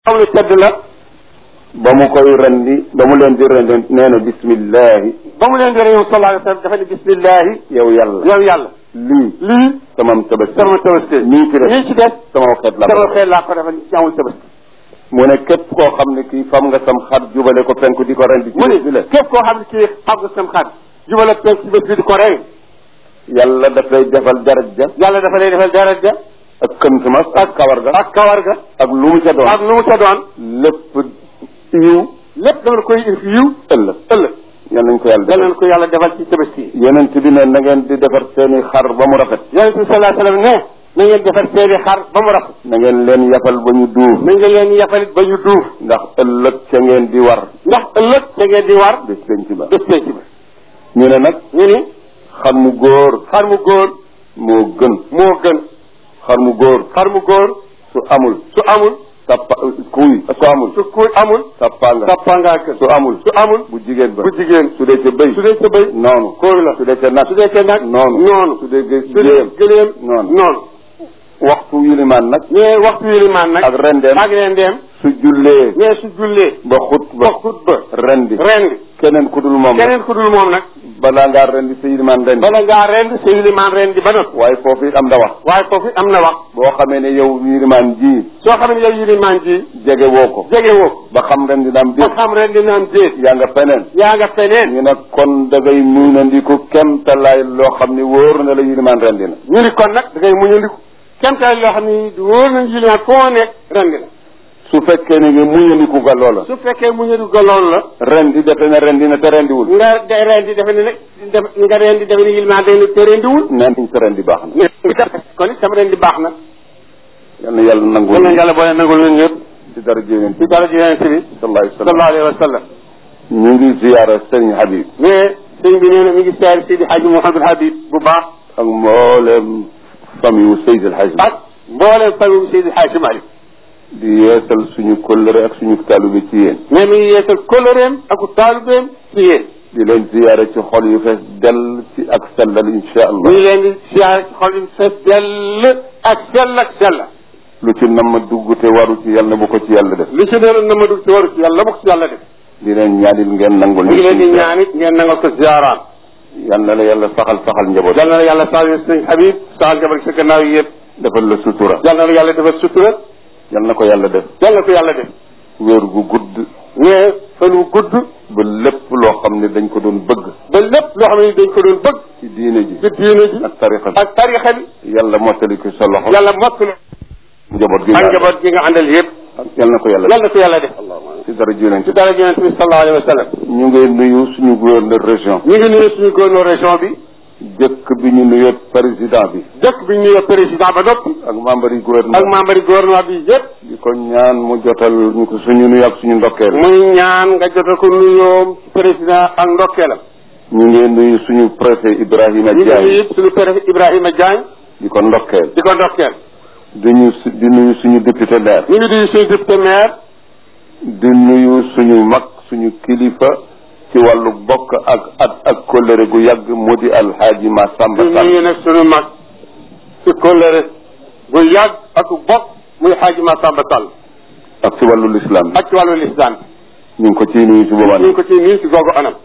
xam ne tedd la ba mu koy rendi ba mu leen di rendi nee na bismillahi ba mu leen di réew sallallahu alayhi wa sallam dafa ne bismillahi yow yàlla yow yàlla lii lii samam tabaski sama tabaski nii ci def nii ci des sama xeet la sama xel laa ko defal ñaawul tabaski mu ne képp koo xam ne kii fam nga sam xar jubale ko penku di ko rendi ci mu bés bi la ne képp koo xam ne kii xam nga sam xar jubal ak penk ci bés bi di ko rey yàlla daf lay defal daraja yàlla dafa lay defal daraja ak këmtumas ak kawar ga ak kawar ga ak lu mu ca doon ak nu mu ca doon lépp yiw lépp dama koy yiw ëllëg ëllëg yal nañ ko yàlla yal defal nañ ko yàlla defal ci tabaski yi yonent bi ne na ngeen di defar seeni xar ba mu rafet yonent bi sallallahu alayhi wa sallam ne na ngeen defar seeni xar ba mu rafet na ngeen leen yafal ba ñu duuf na ngeen leen yafalit ba ñu duuf ndax ëllëg ca ngeen di war ndax ëllëg da ngeen di war bés penc ba bés penc ba ñu ne nag ñu ni xar mu góor xar mu góor moo gën moo gën xar mu góor xar mu góor su amul su amul tappa kuy su amul su kuy amul tappa nga tappangaa gën su amul su amul bu jigéen ba bu jigéen su dee ca bëy su dee ca bëy noonu kóoy la su dee ca nag su dee ca nag noonu noonu su dee gë- su dee géem gëléem noonu noonu waxtu yilimaan nag mais waxtu yilimaan nag ak rendeem ak rendeem su jullee mais su jullee ba xut ba ba xutba rendi rendi keneen ku dul moom nag keneen ku dul moom nag balaa ngaa rendi sa yilimaan rendi bala ngaa rend sa yilimaan rendi ba noppi waaye foofu it am na wax waaye foofu am na wax boo xamee ne yow yilimaan ji soo xam ne yow yilimaan ji jege woo ko jege woo ko ba xam rendi naam ba déet xam rendi naan déet yaa nga feneen yaa nga feneen ñu ne kon da ngay muñandiku kem talaay loo xam ni wóor na la yilimaan rendi na ñu ni kon nag da ngay muñandiku kemtaay loo xam ne wóor na yilimaan foo nekk rendi la su fekkee ne nga muñandiku ga loola su fekkee muñandiku ga loolu la rendi defe ne rendi na te rendiwul nga de rendi defe ne nag def nga rendi defe ne yilimaan day ne te rendiwul neen nañ sa rendi baax na kon it sama rendi baax na yal na yàlla nangu yal na yàlla boole nangul ñun ñëpp ci dara jéneen ci dara ji yonente bi sallallahu alayhi wa sallam sallallahu alayhi wa sallam ñu ngi ziyaara sëriñ Habib mais sëñ bi nee na mi ngi seer Seydi Hadji Mouhamadou Habib bu baax ak mboolem famille wu Seydi El Hadji ak mbooleem famille Seydi Hadji Malick di yeesal suñu kóllëre ak suñu taalibe ci yéen mais mi ngi yeesal kóllëreem ak taalubeem ci yéen di leen ziyaara ci xol yu fees dell ci ak sellal insha mi allah ngi leen di siyaare ci xol yi fees dell ak sell ak sell lu ci nam ma dugg te waru ci yàlla na bu ko ci yàlla def li ci doon na ma dugg ci waru ci yàlla ma ko ci yàlla def di leen ñaanil ngeen nangul mi ngi leen di ñaan it ngeen nangal ko ziaraan yal na la yàlla saxal saxal njaboot yal na la yàlla saal sëñ Habib saal jabar sa gannaaw yi yëpp defal la sutura yal na la yàlla defal sutura yal na ko yàlla def yal na ko yàlla def wér gu gudd mais fan wu gudd ba lépp loo xam ne dañ ko doon bëgg ba lépp loo xam ne dañ ko doon bëgg ci diine ji ci diine ji ak tarixa bi ak tarixa bi yàlla mottali ko sa loxo yàlla mottali njaboot gi ak nga njaboot gi nga àndal yëpp yal na ko yàlla yal na ko yàlla def ci dara juleen ci dara yonente bi sallallahu alayhi wa sallam ñu ngi nuyu suñu gouverneur région ñu ngi nuyu suñu gouverneur région bi jëkk bi ñu nuyoo président bi dëkk bi ñu nuyoo président ba noppi ak membre yi gouvernement ak membre yi gouvernement bi yëpp di ko ñaan mu jotal ñu ko suñu nuyu ak suñu ndokkeel muy ñaan nga jotal ko nuyoom ci président ak ndokkeelam ñu ngi nuyu suñu préfet Ibrahima ñu ngi nuyu Diagne it suñu préfet Ibrahima Diagne di ko ndokkeel di ko ndokkeel di ñu su- di nuyu suñu député maire ñu ngi nuyu suñu député maire di nuyu suñu mag suñu kilifa ci wàllu bokk ak at ak kóllëre gu yàgg mu di alxaaji Massamba di Sall nuyu nag suñu mag ci kóllëre bu yàgg ak bokk muy xaaji Massamba Sall ak ci wàllu lislaam bi ak ci wàllu lislam ñu ngi ko ciy nuyu si boobaa ñu ngi ko ci nuyu ci googu anam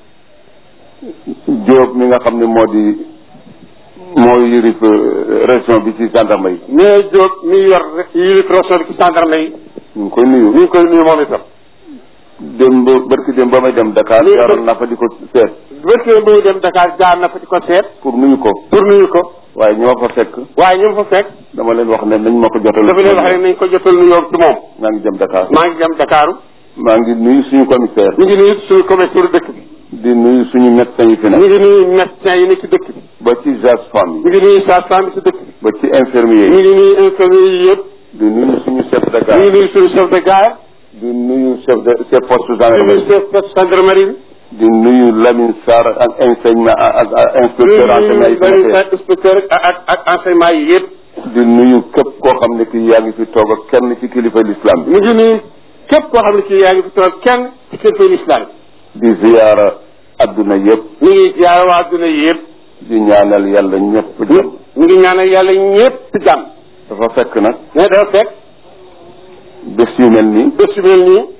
Diop mi nga xam ne moo di moo yërif euh, région bi ci gendarme yi mais Diop mi yor yilif région bi ci gendarme yi ñu ngi koy nuyu ñu ngi koy nuyu moom itam démb barki démb ba may dem Dakar Nuyu yaaroon naa fa di ko seet bërkee bu dem Dakar jaar na fa di ko seet pour nuyu ko pour nuyu ko waaye ñoo fa fekk waaye ñu fa fekk dama leen wax ne nañ ma ko jotal dafa leen wax rek nañ ko jotal nuyoo ci moom maa ngi jëm Dakar maa ngi dem Dakaru maa ngi nuyu suñu commissaire ñu ngi nuyu suñu commissaire dëkk bi di nuyu suñu médecin yi fi ñu nekk ngi nuyu médecin yi ne ci dëkk bi ba ci sage-femme ñu yi ngi nuyu sage-femme bi ci dëkk bi ba ci infirmier ñu yi ngi nuyu infirmier yi yëpp di nuyu suñu chef de ñu ngi gare nuyu suñu chef de gare di nuyu chef de chef poste ñu ngi nuyu gendarmerie chef de gendarmerie bi di nuyu Lamine Sarr ak enseignement ak ak ñu inspecteur ngi enseignement yi fi nuyu nekk inspecteur ak ak ak enseignement yi yëpp di nuyu képp koo xam ne kii yaa ngi fi toog ak kenn ci kilifa l'islam bi ñu ngi nuyu képp koo xam ne kii yaa ngi fi toog kenn ci kilifa l'islam di ziyaara adduna yëpp ñu ngi ziyaara waa adduna yi yëpp di ñaanal yàlla ñëpp jëm ñu ngi ñaanal yàlla ñëpp jàmm dafa fekk nag mais dafa fekk bés yu mel nii bés yu mel nii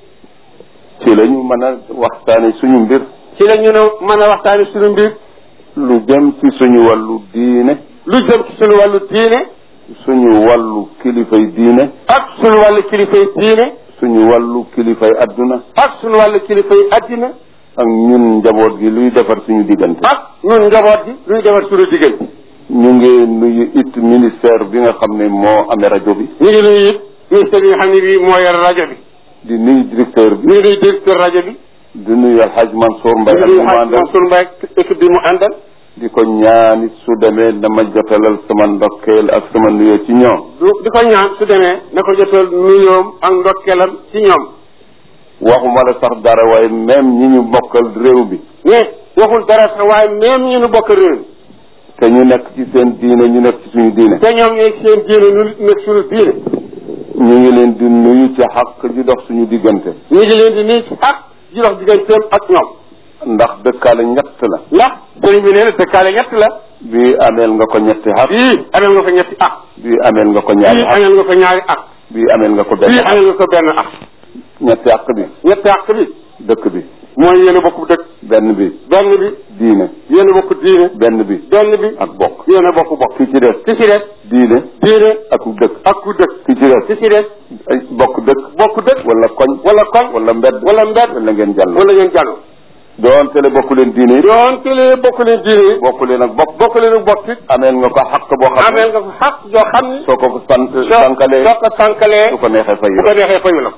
ci la ñu mën a waxtaane suñu mbir ci la ñu ne mën a waxtaane suñu mbir lu jëm ci suñu wàllu diine lu jëm ci suñu wàllu diine suñu wàllu kilifay diine ak suñu wàllu kilifay diine suñu wàllu kilifay adduna ak suñu wàllu kilifay addina ak ñun njaboot gi luy defar suñu diggante ak ñun njaboot gi luy defar suñu diggante ñu ngi nuyu it ministère bi nga xam ne moo amee rajo bi ñu ngi nuyu it ministère bi nga xam ne bii moo yor rajo bi di nuyu directeur bi ñu ngi nuyu directeur rajo bi di nuyu Alhaj Mansour Mbaye ak ñu ngi mu nuyu àndal Mansour Mbaye ak équipe bi mu àndal di ko ñaanit su demee dama jotalal sama ndokkeel ak sama nuyoo ci ñoom du di ko ñaan su demee na ko jotal nuyoom ak ndokkeelam ci ñoom waxuma la sax dara waaye même ñi ñu bokkal réew bi mais waxul dara sax waaye même ñu nu bokk réew mi te ñu nekk ci seen diine ñu nekk ci suñu diine te ñoom ñooy seen diine ñu nekk suñu diine ñu ngi leen di nuyu ci xaq ji dox suñu diggante ñu ngi leen di nuyu ci ak ji dox digganteem ak ñoom ndax dëkkaale ñett la ndax sëriñ bi nee na dëkkaale ñett la bii ameel nga ko ñetti xaq bii ameel nga ko ñetti ak bii ameel nga ko ñaari bii xaq ameel nga ko ñaari ak bii ameel nga ko benn bii xaq ameel nga ko benn ak ñetti xaq bi ñetti ak bi dëkk bi mooy yéen a bokk dëkk benn bi benn bi diine yéen a bokk diine benn bi benn bi ak bokk yéen a bokk bokk ki ci des ki ci des diine diine ak dëkk ak ku dëkk ki ci des ki ci des ay bokk dëkk bokk dëkk wala koñ wala koñ wala mbedd wala mbedd wala ngeen jàll wala ngeen jàll doon tele bokku leen diine it yoon tele bokk leen diine yi bokku leen ak bokk bokk leen bokk it ameel nga ko xaq boo xam ameel ne nga ko xaq joo xam ni soo ko ko sant soo sànkalee soo ko sànkalee su ko neexee fay bu ko neexee fayu la ko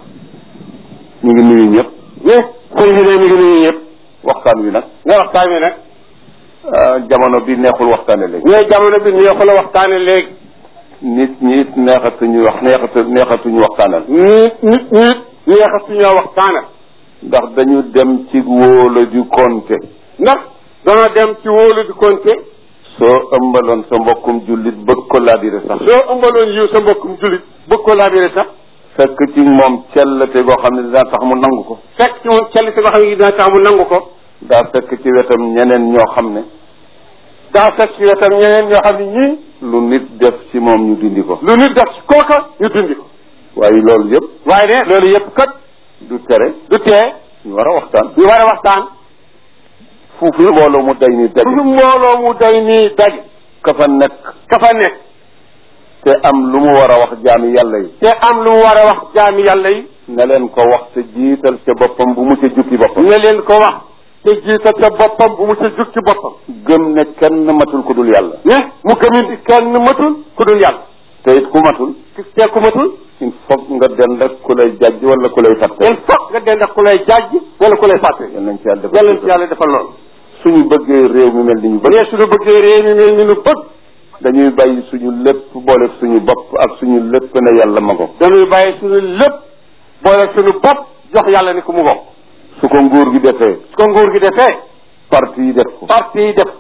ñu ngi nuyu ñëpp mais sëñ bi ne mi ngi nuyu ñëpp waxtaan wi nag nga waxtaan wi nag ah, jamono bi neexul waxtaane léegi mais jamono bi neexu la waxtaane léegi nit ñi it neexatuñu wax neexatu neexatuñu waxtaanal nit nit nit neexatuñoo waxtaana ndax dañu dem ci wóola ju konte ndax dana dem ci wóolu di konte soo ëmbaloon sa mbokkum jullit bëgg ko laabire sax soo ëmbaloon yiw sa mbokkum julit bëgg ko laabire sax fekk ci moom cellte goo xam ne dina tax mu nangu ko fekk ci moom celli si nga xam ne dina tax mu nangu ko daa fekk ci wetam ñeneen ñoo xam ne daa fekk ci wetam ñeneen ñoo xam ne ñii lu nit def ci moom ñu dindi ko lu nit def ci kooka ñu dindi ko waaye loolu yëpp waaye ne loolu yëpp kat du tere du tee ñu war a waxtaan ñu war a waxtaan fu fi mbooloo mu day ni fu daje ñu mbooloo mu day nii daje ka fa nekk ka fa nekk te am lu mu war a wax jaami yàlla yi te am lu mu war a wax jaami yàlla yi ne leen ko wax te jiital ca boppam bu mu ca jukki boppam ne leen ko wax te jiital ca boppam bu mu ca jug ci boppam gëm ne kenn matul ku dul yàlla ne mu gëmit kenn matul ku dul yàlla te it ku matul te ku matul il faut nga dend ak ku lay jàjj wala ku lay fàtte il faut nga dend ak ku lay jàjj wala ku lay fàtte yal nañ ci yàlla yàlla ci defal yàlla defal loolu suñu bëggee réew mi mel ni ñu bëgg mais suñu bëggee réew mi mel ni ñu bëgg dañuy bàyyi suñu lépp boole suñu bopp ak suñu lépp ne yàlla ma ko dañuy bàyyi suñu lépp boole suñu bopp jox yàlla ni ku mu bokk su ko nguur gi defee su ko nguur gi defee parti yi def ko parti yi def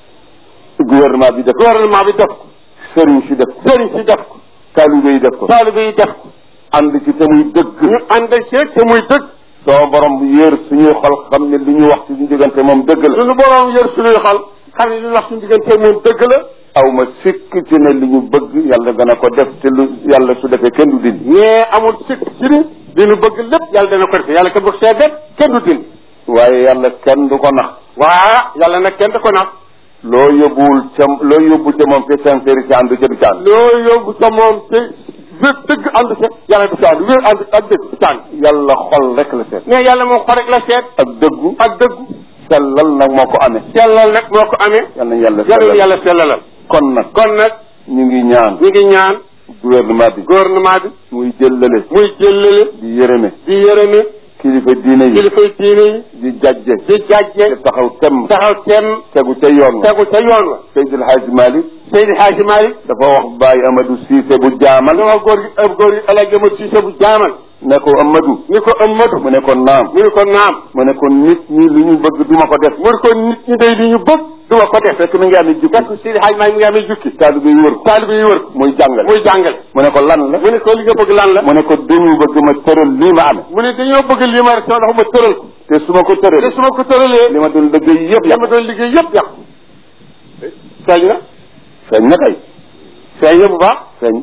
ko gouvernement bi def ko gouvernement bi def ko sëriñ si def ko sëriñ si def ko taalibe yi def ko taalibe yi def ko ànd ci te muy dëgg ñu ànd ci te muy dëgg sama borom yéer suñuy xol xam ne li ñu wax ci suñu diggante moom dëgg la suñu boroom yër suñuy xol xam ne li ñu wax suñu diggante moom dëgg la aw ma sikk ci ne li ñu bëgg yàlla dana ko def te lu yàlla su defee kenn du dindi mais amul sikk ci ni li ñu bëgg lépp yàlla dana ko def yàlla kenn bëgg see def kenn du dindi waaye yàlla kenn du ko nax waa yàlla nag kenn da ko nax loo yóbbuwul ca loo yóbbu ca moom te sincérité ànd ca du ca ànd loo yóbbu sa moom te wér dëgg ànd ca yàlla du ci ànd wér ànd ak dëgg du ci ànd yàlla xol rek la seet mais yàlla moom xol rek la seet ak dëggu ak dëggu sellal nag moo ko amee sellal nag moo ko amee yal nañ yàlla yàlla sellal yàlla sellalal kon nag kon nag ñu ngi ñaan ñu ngi ñaan gouvernement bi gouvernement bi muy jëllale muy jëllale di yërëme di yërëme kilifa diine yi kilifay diine yi di jajje di jàjje te taxaw temm taxaw temm tegu ca yoon wa tegu ca yoon wa Seydil Hadji Malick Seydi Hadji Malick dafa wax Baye Amadou Cissé bu jaamal dama góor gi ab góor gi El Hadji Amadou Cissé bu jaamal ne ko Amadou ni ko Amadou mu ne ko naam mu ni ko naam mu ne ko nit ñi li ñu bëgg duma ko def mu ni ko nit ñi day li ñu bëgg du ma ko def fekk mi ngi amee jukki fekk Seydi Hadji Malick mi ngi amee jukki taalibe yi wër ko taalibe yi wër ko muy jàngale muy jàngale mu ne ko lan la mu ni ko li nga bëgg lan la mu ne ko dañu bëgg ma tëral lii ma amee mu ni dañoo bëgg lii ma rek sama ndax ma tëral ko te su ma ko te tëralee su ma ko tëralee li ma doon liggéey yëpp li yàq ma doon liggéey yëpp yàqu feeñ na feeñ na kay feeñ na bu baax feeñ na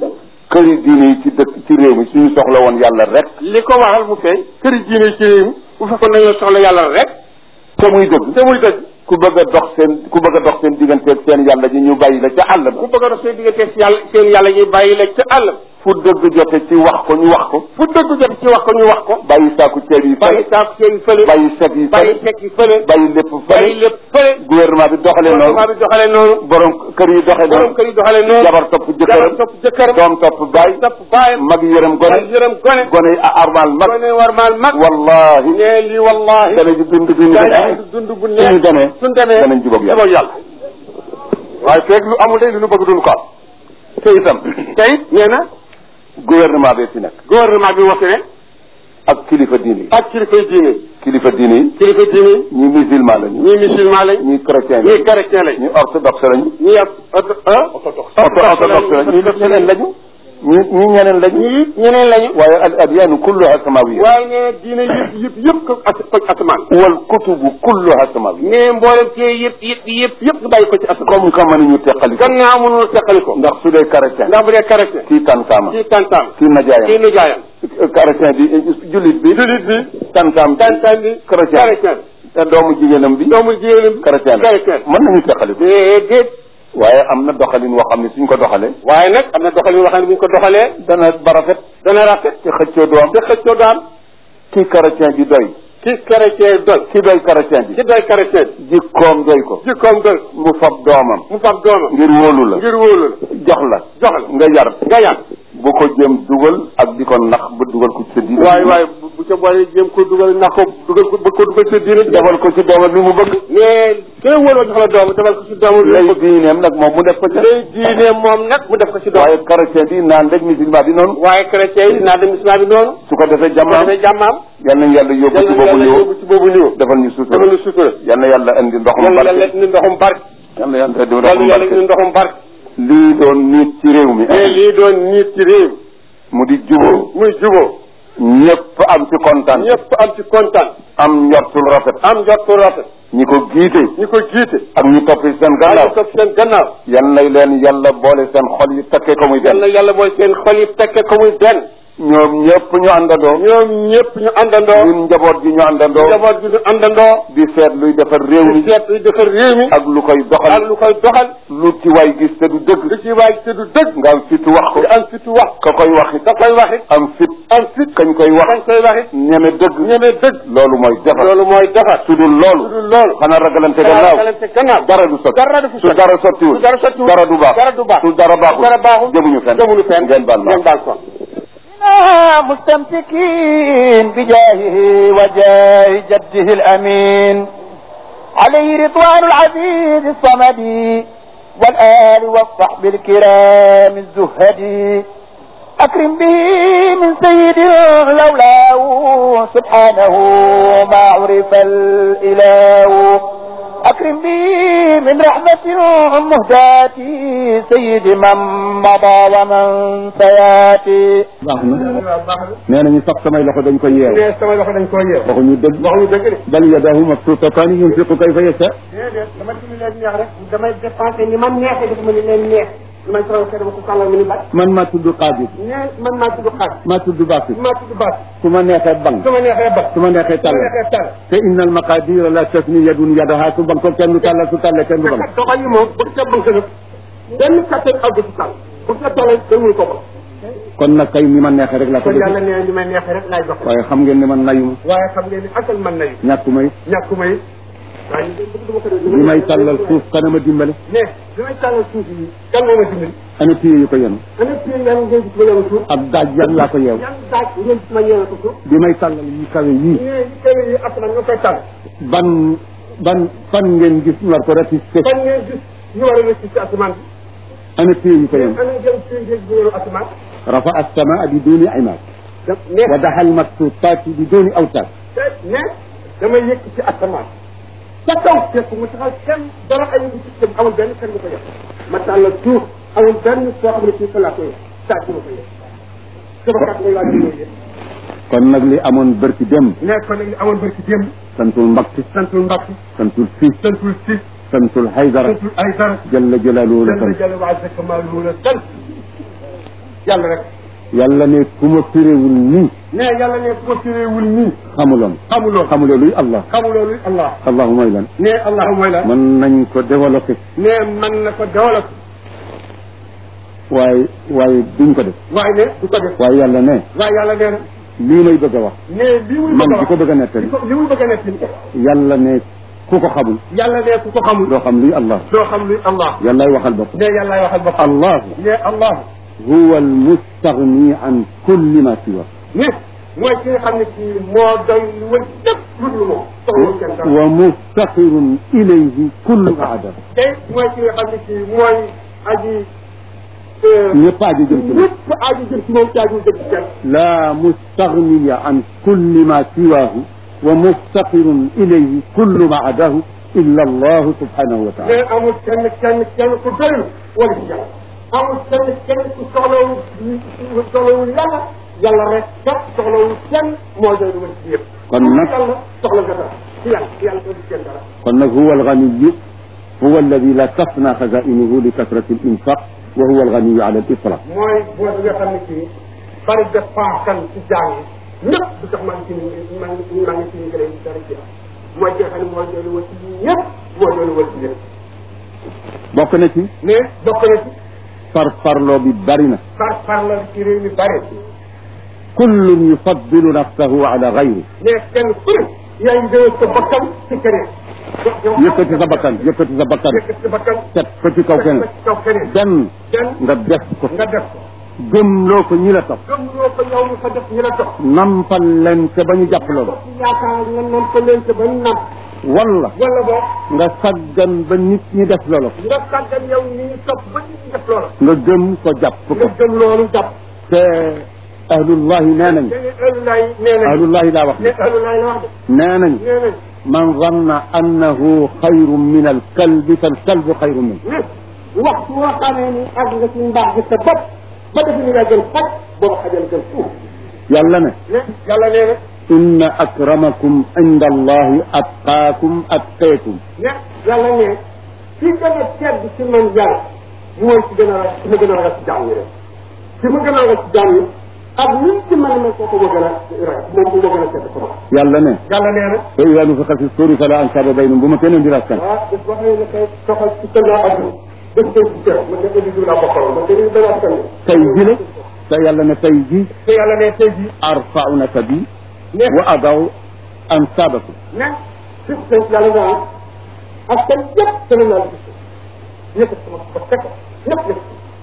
këri diine yi ci dëkk ci réew mi suñu soxla woon yàlla rek li ko waral mu feeñ këri diine ci réew mi bu fekkoon dañoo soxla yàlla rek te muy dëgg te muy dëgg ku bëgg a dox seen ku bëgg a dox seen digganteeg seen yàlla ji ñu bàyyi la ca àll ba ku bëgg a dox seen diggante si yàlla seen yàlla ñuy bàyyi la ca àll fu dëgg jote ci wax ko ñu wax ko fu dëgg jot ci wax ko ñu wax ko bàyyi saaku ceeb yi bàyyi fële saako seen fële bàyyi set yi bàyyi fële sekk yi fële bàyyi lépp bàyyi fële lépp fële gouvernement bi doxalee noonu gouvernement bi doxalee noonu borom kër yi doxee borom noonu kër yi doxalee noonu jabar topp jëkkëram jabar topp jëkkëram doom topp baay topp baayam mag yërëm gone mag yërëm gone gone yi armal mag gone war maal mag wallahi ne lii wallahi dana ji dund dund daañu dund bu neex suñu demee suñ demee danañ jubóog yàlla jubóog yàlla waaye feeg lu amul day lu ñu bëgg duñ ko am te itam te it nee na gouvernement bee fi nekk gouvernement bi wax ne ak kilifa diine yi ak kilifay diine kilifa diine yi kilifa diine ñi musulman lañu ñii musulman lañ ñi chrétien ñii lañu chrétien lañ ñi orthodoxe lañu ñii ak orthodoxe orthodoxe lañu ñi ñeneen lañu ñi ñi ñeneen lañu ñii ñeneen lañu waaye al adyaanu kulluha samawiya waaye nee na diine yëpp yëpp yëpp ko as ko asamaan wal kutubu kulluha samawiya nee mboolem ci yëpp yëpp yëpp yëpp nga bàyyi ko ci asamaan comme que mënuñu teqali ko gannaaw mënul teqali ko ndax su dee chrétien ndax bu dee chrétien kii tantaama kii tantaam kii kii najaayam nijaayam chrétien bi jullit bi julit bi tantaam bi tantaam bi chrétien chrétien te doomu jigéenam bi doomu jigéenam chrétien la chrétien mën nañu teqali ko déedéet waaye am na doxalin woo xam ne suñ ko doxalee waaye nag am na doxalin yoo xam ne bu ñu ko doxalee dana ba rafet dana rafet te xëccoo du am te xëccoo du am kii chrétien bi doy ki chrétien doy ki doy chrétien bi ki doy chrétien jikkoom doy ko jikkoom doy mu fab doomam mu fab doomam ngir wóolu la ngir wóolu la jox la jox la nga yar nga yàq bu ko jëm dugal ak di ko nax ba dugal ko ci sa diine waaye waaye bu bu ca boole jéem ko dugal ndax ko dugal ko bëgg ko dugal ci diine defal ko ci doomam li mu bëgg mais kenn wóoloo jox la doom defal ko ci doomu lay diineem nag moom mu def ko ci lay diine moom nag mu def ko ci doom waaye chrétien bi naan rek musulman bi noonu waaye chrétien yi naa dem islam bi noonu su ko defee bu jàmmaam defee jàmmaam yal nañ yàlla yóbbu ci yàlla boobu yàlla niveau yóbbu ci boobu niveau defal ñu sutura defal ñu sutura yal na yàlla indi ndoxum yàlla barke yàlla indi ndoxum barke yal na yàlla indi yàlla ndoxum yàlla indi barke ndoxum barke lii doon nit ci réew mi mais lii doon nit ci réew mu di juboo muy juboo ñëpp am ci kontaan ñëpp am ci kontaan am njortul rafet am njortu rafet ñi ko giite ñi ko jiite ak ñu topp ci seen waaye gannaaw ñu topp seen gannaaw yal na leen yàlla boole seen xol yi takkee ko muy yàlla benn yàlla mooy seen xol yi tekke ko muy benn ñoom ñëpp ñu àndandoo ñoom ñëpp ñu àndandoo ñun njaboot gi ñu àndandoo njaboot gi ñu àndandoo di seet luy defar réew mi di seet luy defar réew mi ak lu koy ak doxal lu koy doxal lu ci waay gis te du dëgg lu ci waay te du dëgg nga am fitu wax ko nga am fitu wax ka koy wax it ka koy wax it am fit am fit kañ koy wax kañ koy wax it ñeme dëgg ñemee dëgg loolu mooy defar loolu mooy defar su dul su loolu dul loolu xanaa ragalante dara gannaaw kalante gannaaw dara du sotti dara du fi su sotti dara sottiwul su dara sottiwul dara du baax dara du baax su dara baaxul dara baaxul jëmuñu fenn jëmuñu fenn ngeen baal ma ngeen baal ko مستمسكين بجاهه وجاه جده الأمين عليه رضوان العزيز الصمد والآل والصحب الكرام الزهد أكرم به من سيد لولاه سبحانه ما عرف الإله أكرم به من رحمة مهداة سيد من مضى ومن سياتي baax na nee nañu sax samay loxo dañ ko yeew mais sama loxo dañ koo yeew waxuñu dëgg waxuñu dëgg de bal yadahu mabsuutataani yunfiqu kayfa yashaa déedéet dama ci leen neex rek damay dépensé ni man neexee dafa ma ni leen neex li may traw dama ko sàllal mi ni bat man maa tudd Xaadir nee man maa tudd xaar maa tudd Bakir maa tudd baat su ma neexee bang su ma neexee bat su ma neexee su ma tàll neexee tar te inna al maqadira la tasni yadun yadaha su bang ko kenn du tàllal su tàllee kenn du bang kat doxal yi moom bu ca bëgg nag benn kattan àgg ci tàll bu ca tollee kenn mënu ko ko kon nag kay ni ma neexee rek laa ko kon yàlla def nee li may neexee rek laay dox waaye xam ngeen ne man nayuma waaye xam ngeen ni asal man nayu ñàkku may ñàkku may waaye ñu bëgg dama ko def li may tàllal suuf kanama dimbale mais li may tàllal suuf yi kan moo ma dimbali ana téye yu ko yenu ana téye yan ngeen gis ma yeewu suuf ab daaj yan laa ko yeew yan daaj ngeen gis ma yeewu ko suuf bi may tàllal yi kawe yii ñee yi kawe yi asamaan nga koy tàll ban ban fan ngeen gis ñu war ko ratisté fan ngeen gis ñu war a rëcc ci asamaan bi ana téye yu ko yenu ana ngeen téye ngeen bu yeewu asamaan rafa as-samaa bi duni imaad mais wa daxa al maktuutaati bi duni awtaad te mais damay yëkk ci asamaan ca kaw fekk mu taxaw kenn dara ay ngi ci dem amul benn kenn bu ko yëg ma tàllal suuf amul benn soo xam ne fii fa laa ko yëg saa si ma ko yëg sama kat ngay laaj mooy yëg kon nag li amoon bërki dem mais kon nag li amoon barki démb santul mbakki santul mbàkk santul fii santul si santul haydara santul ay dara jalla jalaaluhu la jalla sant jalla wa azza kamaaluhu la sant yàlla rek yàlla ne ku ma firéwul nii ne yàlla ne ku ma firéewul nii xamuloon xamuloo xamuloo luy allah xamuloo luy allah allahu mooy lan ne allah mooy la mën nañ ko développé ne man na ko développé waaye waaye duñ ko def waaye ne du ko def waaye yàlla ne waaye yàlla nee na lii may bëgg a wax ne li muy man bëgg a di ko wax bëgg a nettali li ko li muy bëgg a nekk yàlla ne ku ko xamul yàlla ne ku ko xamul doo xam luy allah doo xam luy allah yàllaay waxal boppam ne yàllaay waxal boppam allahu ne allah huwa almustagni an kulli ma siwa ne mooy ki nga xam ne kii moo doy lu wër lépp lu dul moom soxla kenn dara wa muftaqirun ilayhi kullu aadam te mooy ki nga xam ne kii mooy aji ñëpp aajo jëm ci moom ñëpp aji jëm ci moom ci aji jëm ci kenn la mustagniya an kulli ma siwahu wa muftaqirun ilayhi kullu ma adahu illa allahu subhanahu wa taala mais amul kenn kenn kenn ku doyul wala ci yàlla amul kenn kenn ku soxlawul soxlawul yàlla yàlla rek kat soxlawul kenn moo doy lu wër ci yëpp kon nag yàlla soxla nga dara ci yàlla ci yàlla doy kenn dara kon nag huwa alganiyu huwa alladi la tafna xazainuhu li kasrati alinfaq wa huwa alganiyu ala alitlaq mooy boo bi nga xam ne kii bari de paakan ci jàng yi ñëpp du tax maa ngi ci maa ngi maa ngi ci ñu gën dara ci mooy ki nga xam ne mooy doy lu wër ci ñëpp moo doy lu wër ci ñëpp bokk na ci mais bokk na ci far farloo bi bari na par par la ci réew mi bari kullun yufaddilu nafsahu ala gayri mais kenn ku ne yaa ngi gën sa bakkan ci keneen yëkkati sa bakkan yëkkati sa bakkan yëkkati sa bakkan teg ko ci kaw keneen ci kaw keneen benn kenn nga def ko nga def ko gëmloo ko ñi la topp gëm loo ko yow mi fa def ñu la dox nampal leen te ba ñu jàpp loolu ci yaakaar nga nam ko leen te ba ñu nam wala wala boog nga saggan ba nit ñi def loolu nga sàggan yow ni ñu topp ba ñu def loola nga gëm ko jàpp ko nga gëm loolu jàpp te ahlullahi nee nañ te ni ëllëg nee nañ ahlullahi laa wax ne ëllëg la wax de nee nañ nee nañ man zanna annahu xayrun min alkalbi falkalbu xayrun min ne waxtu woo xamee ni àgg nga ci mbaax gi sa bopp ba defe ni nga gën xaj booba xajal gën fuuf yàlla ne ne yàlla nee na inna akramakum inda allahi atqaakum atqeekum ne yàlla ne ci gën a tedd ci man yàlla mooy ci gën a ra ci ma gën a ragal ci jaam yi rek ci ma gën a ragal ci jaam yi ak ni ci man ma kooku ma gën a ragal moom bu ma gën a tedd ko ma yàlla ne yàlla nee na fa ida nufixa fi suuri fala ansaaba baynahum bu ma kenn di raskan waaw bés boo xam ne kay soxal ci tëndaa adduna bés bés ci kër man de indi laa bokkaloon man dañuy danaa askan wi tey ji la te yàlla ne tey ji te yàlla ne tey jii arfau nasabi ne wa adaw ansaabakum ne fi tey yàlla naa askan yëpp dana naa la gis yëkkat sama ba teg ko ñëpp yëpp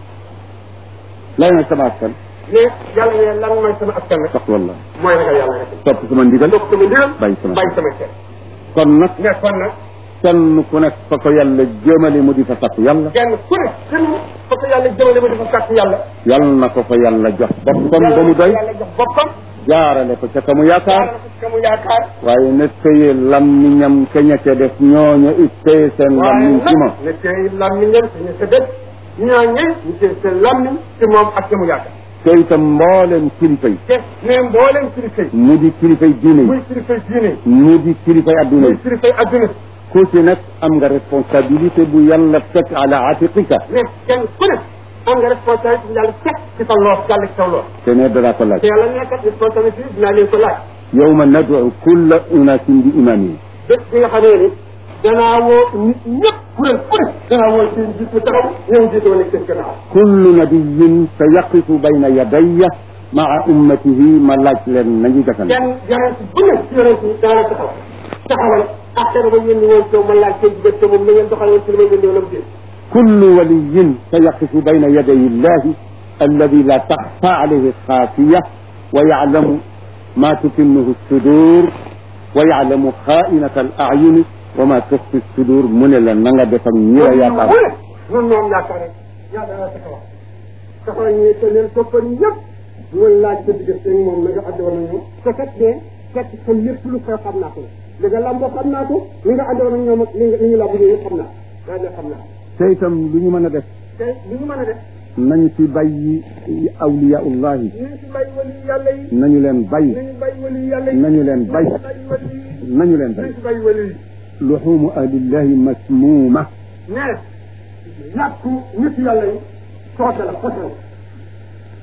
lay na sama askan ne yàlla ne lan mooy sama askan rek sax wallah mooy ragal yàlla rek topp sama ndigal topp sama ndigal bàyyi sama bàyyi sama kër kon nag ne kon nag kenn ku nekk fa ko yàlla jëmale mu di fa sakku yàlla kenn ku ne kenn fa ko yàlla jëmale ma dafa sàkk yàlla yàlla na ko fa yàlla jox boppam ba mu doy yàlla jox boppam jaarale ko ca ka mu yaakaar jaarale ko ci ka mu yaakaar waaye ne téye lammiñam ka ña ca def ñooña it téye seen waaye lammiñ ci moom nag ne tey lammiñam te ñu sa dëkk ñooñe ñu tey seen lammiñ ci moom ak ka mu yaakaar te itam mbooleem kilifa yi te ne mbooleem kilifa yi mu di kilifay diine muy yi kilifa diine yi mu di kilifay adduna muy yi kilifa adduna ku ci nekk am nga responsabilité bu yàlla teg ala atiqika ne kenn ku ne am nga responsabilité yàlla teg ci sa loos yàlla ci sa loos te ne danaa ko laaj te yàlla nekkat responsabilité bi dinaa leen ko laaj yawma nad'u kulla unasin bi imamihim bés bi nga xamee ni danaa woo nit ñëpp kuréel ku ne danaa woo seen jiit bu taxaw ñoom jiite woon seen gannaaw kullu nabiyin sa yaqifu bayna yadayya maa ummatihi ma laaj leen nañu jakan kenn yonent bu ne ci yonent yi dana la taxaw taxawal ak dana ba yéen woon taw ma laaj seen jigéen te moom na ngeen doxal woon ci li may yëndoo lam jël kullu waliyin sa yaqifu bayna yaday illahi alladi la taxfa alayhi xaafiya wa yaclamu ma tukinnuhu sudur wa yaclamu xaainata al acyuni wa ma tuxfi sudur mu ne la na nga def ak ñi la yaakaar mu ne ñun ñoom yaakaar rek yaa dana taxaw taxaw ñi te leen toppal ñëpp ñu laaj sa diggante ak moom na nga àndoon ak ñoom te kat de fekk sa lépp lu xew xam naa ko li nga lamboo xam naa ko li nga àndoon ak ñoom ak li nga li ñu làmb yëpp xam naa daa ne xam naa te itam lu ñu mën a def te li ñu mën a def nañu fi bàyyi awliyaullahi ñu ngi si bàyyi wali yàlla yi nañu leen bàyyi nañu bàyyi wali yàlla yi nañu leen bàyyi nañu bàyyi wali yi nañu leen nañu bàyyi si bàyyi wali yi luxumu ahlillahi masmuuma mais yàqu nit yàlla yi soote la fote la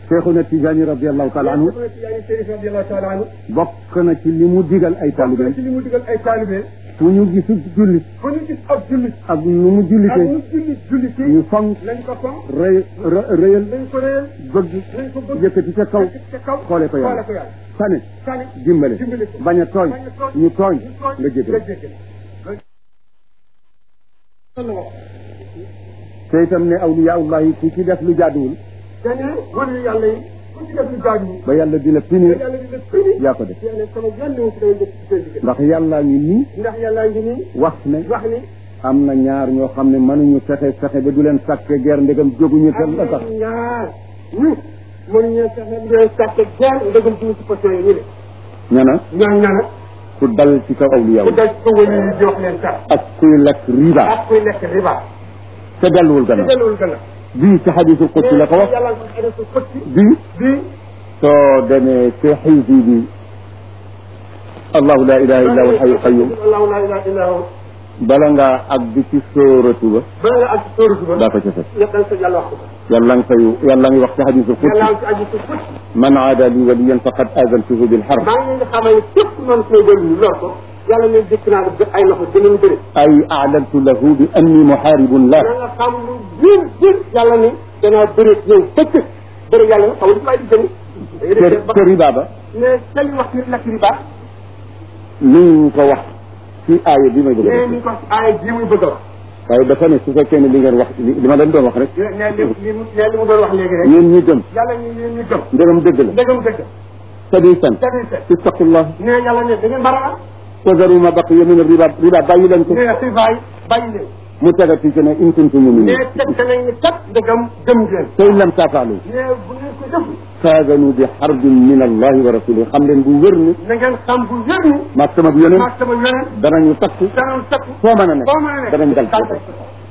Cheikhuna Tijaani radiallahu taala anhu Cheikhuna Tijaani Chérif radiyallahu taala anhu bokk na ci li mu digal ay bokk na taalibeem ci li mu digal ay taalibe fu ñu gisul jullit fu ñu gis ab jullit ak nu mu ak jullitee ñu jullit jullit ñu fonk nañ ko fonk rëy rë- rëyal nañ ko réyal bëgg nañ ko bëgg yëkkati ca kaw ca kaw xoole ko yàlla xoole ko yàlla sane sani dimbale dimbale ko bañ a tooñ bañ a tooñ ñu tooñ ñu tooñ nga jégal nga jégal loolu la wax te itam ne awliyaullahi ku ci def lu jaaduwul te ne wëlu yàlla yi ku ci def lu jaaju ba yàlla di la te punir yàlla di la fini yaa ko def yàlla sama yàlla wu ci day def ci seen diggante ndax yàllaa ngi nii ndax yàllaa ngi nii wax ne wax ni am na ñaar ñoo xam ne mënuñu fexe fexe ba du leen sàkke guerre ndegam jóguñu te am la tax na ñaar ñu mënuñu fexe di sàkke genn ndëgam ci ci position yi ñu ne ñana ñaan ñana ku dal ci kaw awliya ku dal ko wëlu yi di wax leen sax ak kuy lekk riba ak kuy lekk riba te delluwul ci gannaaw delluwul gën a bii ci xadisul qudsi la ko wax yàlla ko xëy su fëtti bii bii soo demee ci xisbi bi allahu la ilaha illa huwa alxayu qayum allahu la ilaha illa huwa bala ngaa àgg ci sóoratu ba ba nga ak sóoru ba daa ko ca fekk yëpp dañ ko yàlla wax ko yàlla nga fay yàlla ngi wax ci xadisul qudsi yàlla ci aju su fëtti man aada li waliyan faqad azantuhu bil harb maa ngi leen di xamal ne képp noonu koy dellu ñu lool ko yàlla ne dëkk naa la ay loxo dinañ bëri ay a'lantu lahu bi anni muharibun la da nga xam lu biir biir yàlla ni danaa bëri yow fëkk bëri yàlla nag xamul waaye di jëni te te riba ba mais sañ wax ci lakk riba ni ñu ko wax ci aaya bi may bëgg a mais def ni ko aaya ji muy bëgg a wax waaye dafa ne su fekkee ne li ngeen wax li li ma leen doon wax rek ne li li mu ne li mu doon wax léegi rek yéen ñi gëm yàlla ñu yéen ñu gëm ndegam dëgg la ndegam dëgg sadi san sadi sa ittaqullah ne yàlla ne da ngeen bara wa zaru ma baqiya min riba riba bàyyi leen ko ne xibaay bàyyi leen mu tegati ci ne in kuntum ne muminin teg nañ ni kat ndegam gëm ngeen fa in lam tafaalu ne bu ngeen ko def faaganu bi xarbin min allahi wa rasulihi xam leen bu wér ni na ngeen xam bu wér ni maag sama yonent maag sama yonent danañu takk danañ takk foo mën a nekk foo mën a nekk danañ dal ci dal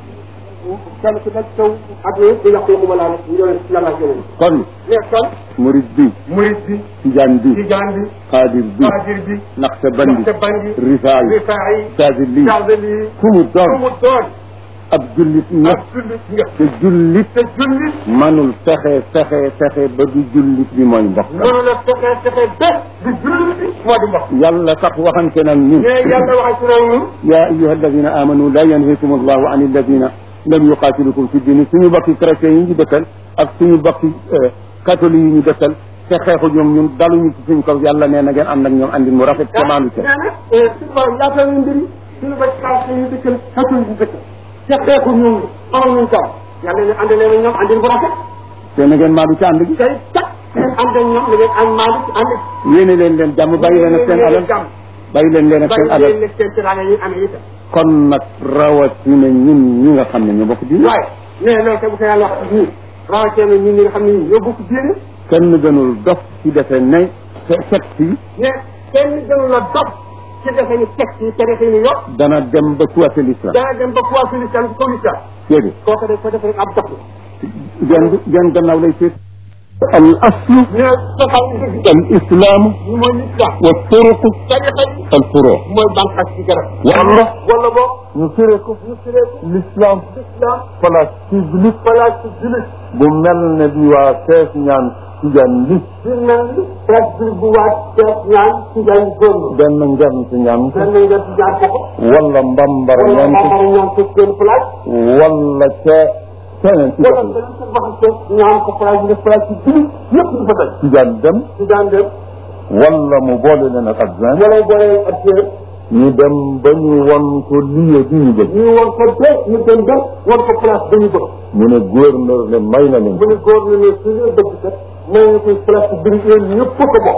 kenn ku nekk taw ak yëpp di yàq waxuma laa nag yonent yàlla ak yonent kon mais kon murid bi murid bi tijaan bi tijaan bi xaadir bi faadir bi naqsabandi bandi rifaay rifaayi saadili jaadali fu mu fu doon mu doon ab jullit nga ak jullit nga te jullit te jullit manul fexe fexe fexe ba du jullit bi mooy mbokk mënu la fexe fexe bés di jullit bi moo di mbokk yàlla sax waxante nag ñun mais yàlla waxal ci réew mi ya ayuha alladina amanu la yanhikum allahu an alladina lam yuqatilukum fi dini suñu bokki chrétiens yi ñu dëkkal ak suñu bokki catholique yi ñu dëkkal te xeexu ñoom ñun daluñu ci suñ kaw yàlla nee na ngeen ànd ak ñoom andi mu rafet te maandu ca nee na suñu borom yaatal ñu mbiri suñu ba kaw ñu dëkkal xatul ñu dëkkal te xeexu ñoom amal ñu kaw yàlla ne ànd leen ak ñoom àndin bu rafet te na ngeen maandu ca ànd gi tey kat ngeen ànd ak ñoom da ngeen ànd maandu ci ànd yéene leen leen jàmm bàyyi leen ak seen alal jàmm bàyyi leen leen ak seen bàyyi alal leen seen teraanga yi amee itam kon nag rawatina ñun ñi nga xam ne ñu bokk diine waaye mais loolu te bu ko yàlla wax nii rawatina ñun ñi nga xam ne ñi ñoo bokk diine kenn gënul dof ci defe ne se- secte yi mais kenn gënu la dox ci defe ni texte yi te defe ni yow dana dem ba kuwate l'islam dana dem ba poids sur l'islam ci kaw l'islam déedéet kooku daf ko def rek ab dox la genn genn gannaaw lay seet al aslu mais soxal dëgg al islaamu ñu mooy l'islam wa turuqu tarixa yi al furu mooy banqas ci garab wala wala boog ñu firee ko ñu firee ko l'islam l'islam place publique place ci julit bu mel ne bi waa fees ñaan tijaan li fi mel ni place bu waat teet ñaan ci jaay góor benn ngern ci ñaan ko benn nga ci jaar ko ko wala mbambara wala ñaan ko mbambara ñaan ko seen place wala ca keneen ci wala dëkk beneen sa baxase ñaan ko place bi def place ci julit ñëpp di fa daj tijaan dem ci daan dem wala mu boole leen ak adjoint wala boole ak seen ñu dem ba ñu won ko lieu bi ñu bëgg ñu war ko de ñu dem de war ko place ba ñu bëgg mu ne gouverneur ne may na leen bu ne góor na ne su ñu dëgg kat may na koy place bi ñu yéen ñëpp ko bokk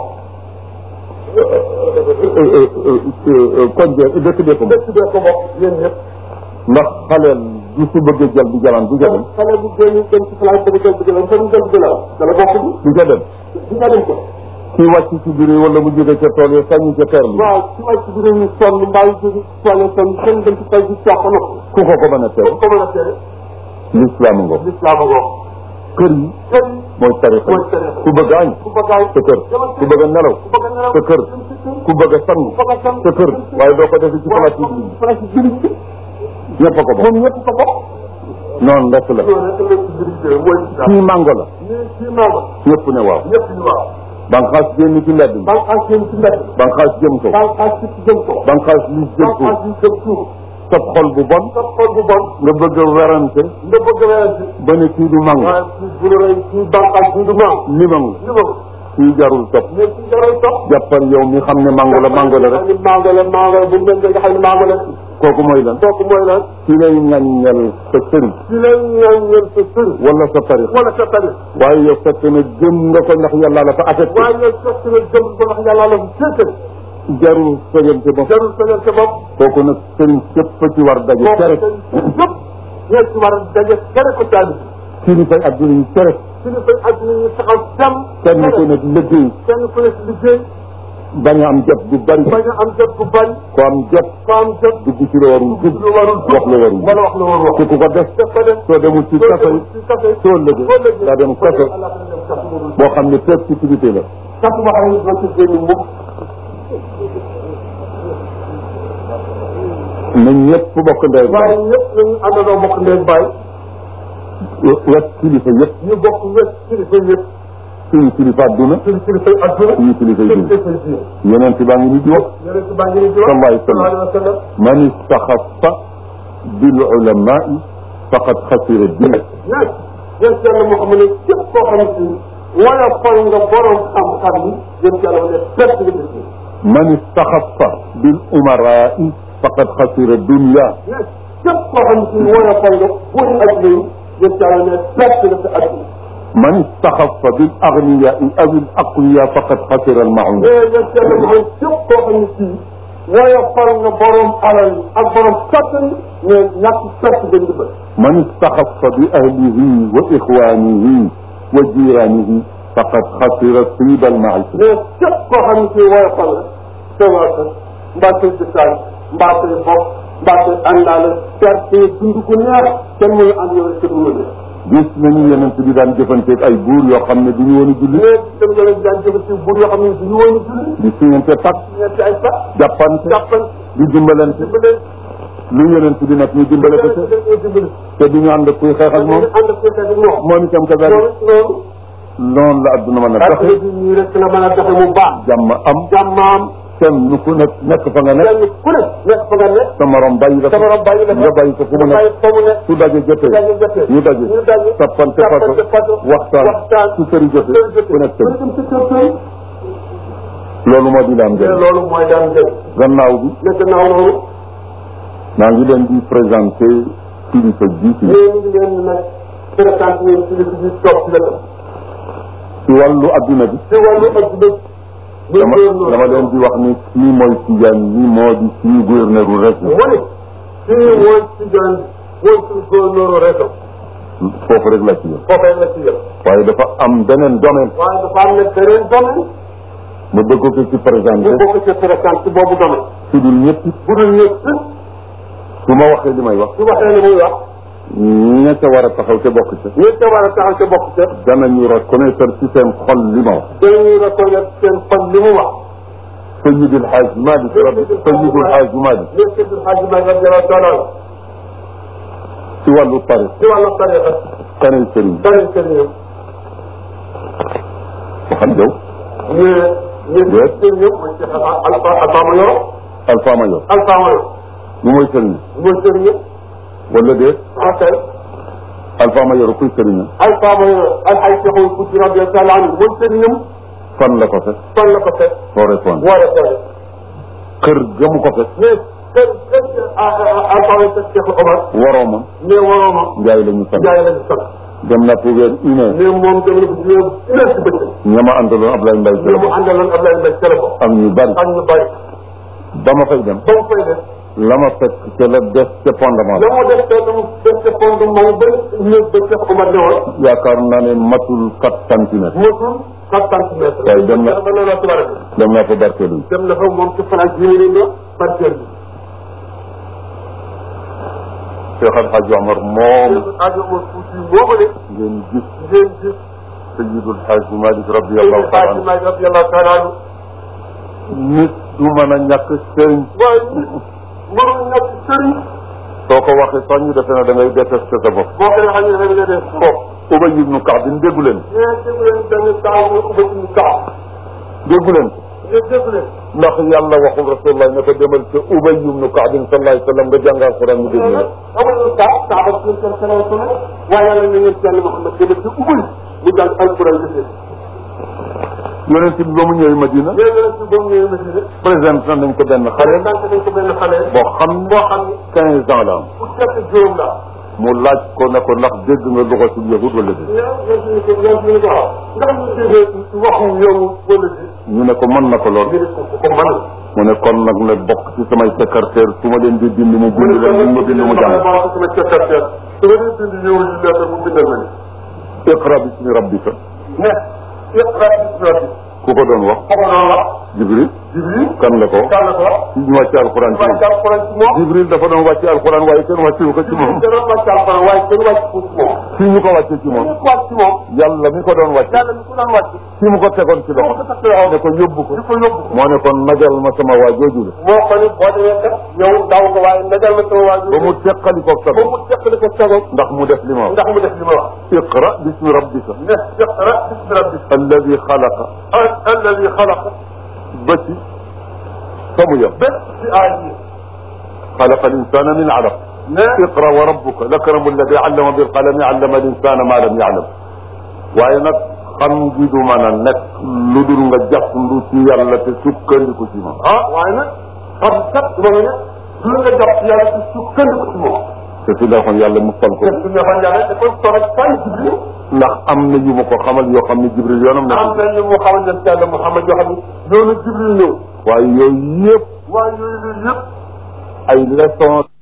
kon de dëkk bee ko moom dëkk bee ko bokk yéen ñëpp ndax xaleel du su bëggee jël di jalan du ca dem xale bu génn dem ci place ba jël bi jël fa mu jël bi jël dala bokk bi du ca dem di nga dem ko ki wàcc ci biir yi wala mu jóge ca tool yi sañu ca teer bi waaw ci wàcc bi dañuy sonn mbaa yi jóge sonn sonn kenn dem ci tay bi caaxaan na ku ko ko mën a teew ko mën a tere l'islam ngo l'islam ngo kër yi kër yi mooy tarixa mooy tarixa ku bëgg añ ku bëgg a sa kër ku bëgg a nelaw ku bëgg a nelaw sa kër ku bëgg a sangu ku bëgg a sangu sa kër waaye doo ko defe ci place waaw publique place bi ñëpp a ko bokk moom ñëpp ko bokk noonu rek la loolu rek la ci mbiri mooy islam kii mango la nii ci maama ñëpp ne waaw ñëpp ñu waaw banqaas génn ci mbedd mi banqaas yéen ci mbedd banqaas jëm ko banqaas ci jëm ko banqaas li jëm ko banqaas yi jëm suuf sab xol bu bon sa xol bu bon nga bëgg a werante nga bëgg a werante ba ne kii du mango waaye ci bu la rey ci banqaas bi du maam limangu li ma kii jarul topp mais ci jaral topp jàppal yow mi xam ne mango la mango la rek ni mango la mango la bu mel nga xam ne mango la kooku mooy lan kooku mooy lan ki lay ŋaññal sa sëriñ ci lay ñaan ñeen sa sëriñ wala sa tarix wala sa tari waaye yow fekk na gëm nga ko ndax yàlla la ko affecté waaye yow fekk nga jëm ko wax yàlla la bu féete jarul sojante bopp jarul sañal sa bopp kooku nag sëriñ képp ci war daje kooku tere yëpp ñoo ci war a daje tere ko taali kilifay adduna yi tere suñu fay adduna ñu taxaw jàmm kenn ku nekk liggéey kenn ku nekk liggéey bañ a am jot bu bari bañ a am jot bu bari ko am jot ko am jot dugg ci la warul dugg lu warul wax la warul wala wax la warul wax ku ku ko def def ko def soo demul ci kaso yi ci kafe soo lëgee daa dem kaso boo xam ne persécuté la sax boo xam ne doo ci génn mukk na ñëpp bokk ndey waaye ñëpp nañu àndandoo bokk ndey baay wet kilifa yëpp ñu bokk wet kilifa yëpp suñu kilifa adduna suñu kilifa adduna suñu kilifa suñu diine kilifa diine yeneen ci baa ngi ni di wax yonent baa ngi ni di wax sallallahu alayhi wa sallam. sallallahu alayhi wa sallam man istaxafa bil ulamai faqad xasira diine nag yéen yàlla moo xam ne képp koo xam ne wala fal nga borom xam-xam yi yéen yàlla ne perte nga def man istaxafa bil umarai faqad xasira dunia nag képp koo xam ne wala fal nga buuri adduna yi yéen yàlla ne perte nga sa adduna man istaxafa bil agniyai aw il aqwiya faqad xasira al maun mais yéen yàlla moo xam képp koo xam ne kii wala fal nga borom alal yi ak borom kattan yi mais ñàkk perte nga ndimbal man istaxafa bi ahlihi wa ixwanihi wa jiranihi faqad xasira tiba al maisha mais képp koo xam ne kii wala fal nga sa waa kër mbaa say dëkkaay mbaa say bopp mbaa say àndaale perte dund gu neex kenn mënu ànd yow rek te du la gis nañu yeneen bi daan jëfanteeg ay buur yoo xam ne du ñu woon a julli mais dem nga leen daan jëfati buur yoo xam ne duñu woon a julli di siñante pak ñetti ay sax jàppante jàppan di dimbalante dimbale lu yeneen bi nag ñu dimbale ko ca dimbale dimbale te du ñu ànd ak kuy xeex ak moom ànd ak fekkee ak moom moom itam ka loolu bari loolu noonu la adduna mën a ak doxe léegi nii rek la mën a doxe mu baax jàmm am jàmmaam kenn ku nekk nekk fa nga nekk kenn ku ne nekk fa nga nekk sa morom bàyyi la sa morom bàyyi la fa nga bàyyi ko fu mu nga bàyyi nekk fa mu nekk su daje jotee daje jotee ñu daje ñu daje tappante tappante fato fato waxtaan waxtaan su sëri jotee sëri jotee ku nekk ku sëri dem sa kër sëri loolu moo di la am mais njëriñ loolu mooy daan jël gannaaw bi nekk naaw noonu maa ngi leen di présenté kilifa ji ci mais ñu ngi leen nag présenté leen ci li ci toog ci wetam ci wàllu adduna bi ci wàllu adduna bi dama dama leen di wax ni kii mooy Tijaan yi moo di suñu gouverneur u rek mu ne fii mooy ci jaan mooy suñu gouverneur réseau foofu rek la ci yem foofee la ci yem waaye dafa am beneen domaine waaye dafa am ne beneen domaine ma bëgg ko ci présenté bu bokk ci présenté ci boobu domaine su dul ñëpp bu dul ñëpp su ma waxee li may wax su waxee li muy wax ña ca war a taxaw te bokk ca ñi ca war a taxaw ca bokk ca danañu reconnaître ci seen xol li ma wax dañuy reconnaître seen fan li mu wax Sayyidul Haaj Malik rabbi Sayyidul Haaj Malik léegi Seydil Hadji Malick radiyallahu taala anhu ci wàllu tarix ci wàllu tariqa kanay sëriñ bari sëriñam waxal yow ñu ñu Yes. sëriñam mooy Cheikh Alpha Alpha Mayoro Alpha Mayor Alpha Mayoro lu mooy sëriñ mooy sëriñam wala déet ok Alpha Mayor kuy sëriñ Alpha Mayoro Alxay Cheikhul Kouti radiyallahu taala anhu mooy sëriñam fan la ko fekk fan la ko fekk soo répondre war a tere kër gamu ko fekk mais kër kër Alpha Mayoro fekk Cheikh Omar waroomam mais warooma njaay la ñu sant jaay lañu sant dem na pour weer une heure mais moom dem na ko ci une heure ci bëccëg ñama àndaloon Ablaye Mbaye ñu Sele mu àndaloon Abdoulaye Mbaye Sele ko am ñu bari ak ñu bari ba ma fay dem ba mu fay def la ma fekk ca la des ca fondement la mu def te lu mu def te fondement ba ñëw ba Cheikh Omar ne woon yaakaar naa ne matul quatre centimètres mosul quatre centimètres waaye dem na- ba loolu ci war a dem naa fa barkeelu dem na fa moom ci France yi ñu leen barkeel bi Cheikh Al Hadj Omar moom ajo mo fuuti boobu de ngeen gis ngeen gis Sayyidul Hadj Malick Seydou radiyallahu taala Fatou Mbaye radiyallahu taala anhu nit du mën a ñàkk sëriñ waaye nit mënul nekk sëriñ soo ko waxee sax ñu defe ne da ngay détesté sa bopp boo ko defee ñu defee ne def bopp Ubay ibnu Kaab déggu leen mais déggu leen benn temps ñu ubbi ñu tax déggu leen mais déggu leen ndax yàlla waxul rasulullah ne ko demal ca Ubay ibnu Kaab sallallahu alayhi wa sallam nga jàng alquran ñu déglu la amul saa saa ba suñu seen seen seen waaye yàlla na ngeen seen Muhammad demal ci ubbi mu jàng alquran bi yonent bi ba mu ñëwee Madina mais yonent bi ba mu ñëwee Madina présenté nañ ko benn xale xale sant nañ ko benn xale boo xam boo xam ne quinze ans la am bu fekk juróom la mu laaj ko ne ko ndax dégg nga lugatul yahud wala déet mais yéen ñu ko yéen ñu ko waaw ndax ñu déggee waxu yow wala di ñu ne ko mën na ko lool ngir ko ko man mu ne kon nag na bokk ci samay secrétaire su ma leen di bind mu bind leen bu ma bind mu jàng sama secrétaire su ma leen bind ñëw ñu lettre mu bindal ma ni iqra bismi rabbika ne iqra bismi rabbik ku ko doon wax ko ko doon wax jibril Jibril kan la ko kan la ko wax ci ñu wàcce alquran ci wàcc moom alquran ci moom jibril dafa doon wàcce alquran waaye kenn wàccewu ko ci moom dana wàcc alquran waaye kenn wàcc ko ci moom fii ñu ko wàcce ci moom ñu ko wàcc ci moom yàlla mi ko doon wàcce yàlla mi ko doon wàcc fii mu ko tegoon ci moo ko loxo takk loxo ne ko yóbbu ko di ko yóbbu moo ne kon najal ma sama waa jooju la moo ko ni boo demee kat yow daw nga waaye ndajal ma sama waajur ba mu teqali ko ba sago mu teqali ko sago ndax mu def li ma wax ndax mu def li ma wax iqra bismi rabbika ne iqra bismi rabbik alladi xalaqa alladi xalaqa ba ci fa mu yem bépp ci aay yi xalaqa al insana min alaq ne iqra wa rabbuka lakramu alladi allama bil qalami allama al insana ma lam ya'lam waaye nag xam gi du mën a nekk lu dul nga jàppandu ci yàlla te sukkandiku ci moom ah waaye nag xam kat moom ne du nga jàpp yàlla ci sukkandiku ci moom te su neexoon yàlla mu fal ko te su neexoon yàlla da koy toog ak fay jibril ndax am na yu ma ko xamal yoo xam ne jibril yoonam am nekk na ñu mu xamal leen yàlla Muhammad yoo xam ne yoonu jibril ñëw waaye yooyu yëpp waaye yooyu yëpp ay leçon